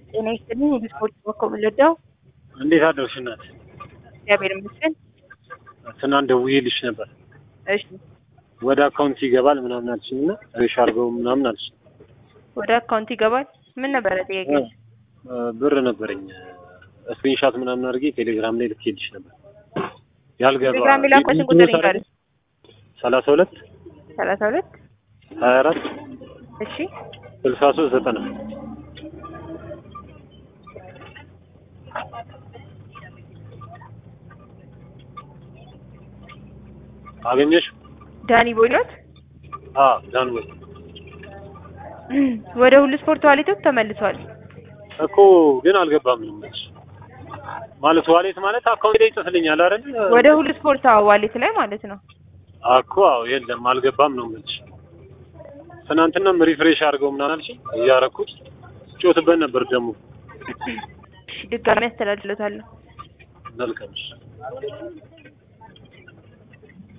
ጤና ይስጥልኝ። የስፖርት ኮከብ ወለዳው እንዴት አደርሽ እናት? እግዚአብሔር ይመስገን። ትናንት ደውዬልሽ ነበር። እሺ ወደ አካውንት ይገባል ምናምን አልሽኝ እና ሬሽ አድርገው ምናምን አልሽ። ወደ አካውንት ይገባል። ምን ነበረ ጥያቄ? ብር ነበረኝ ስክሪንሻት ምናምን አድርጌ ቴሌግራም ላይ ልኬልሽ ነበር። ያልገባ ቴሌግራም የላኩበትን ቁጥር ይንገሩኝ። ሰላሳ ሁለት ሰላሳ ሁለት ሀያ አራት እሺ ስልሳ ሶስት ዘጠና አገኘሽ? ዳኒ ቦይሎት አዎ ዳን ወይ ወደ ሁሉ ስፖርት ዋሌቶች ተመልሷል። እኮ ግን አልገባም ነው የምልሽ። ማለት ዋሌት ማለት አካውንት ላይ ይጽፍልኛል አይደል? ወደ ሁሉ ስፖርት አዎ፣ ዋሌት ላይ ማለት ነው። እኮ አዎ፣ የለም አልገባም ነው የምልሽ። ትናንትናም ሪፍሬሽ አድርገው ምናምን አልሽኝ እያረኩት ጮትበት ነበር ደግሞ እሺ ድጋሚ አስተላልፍለታለሁ። መልካም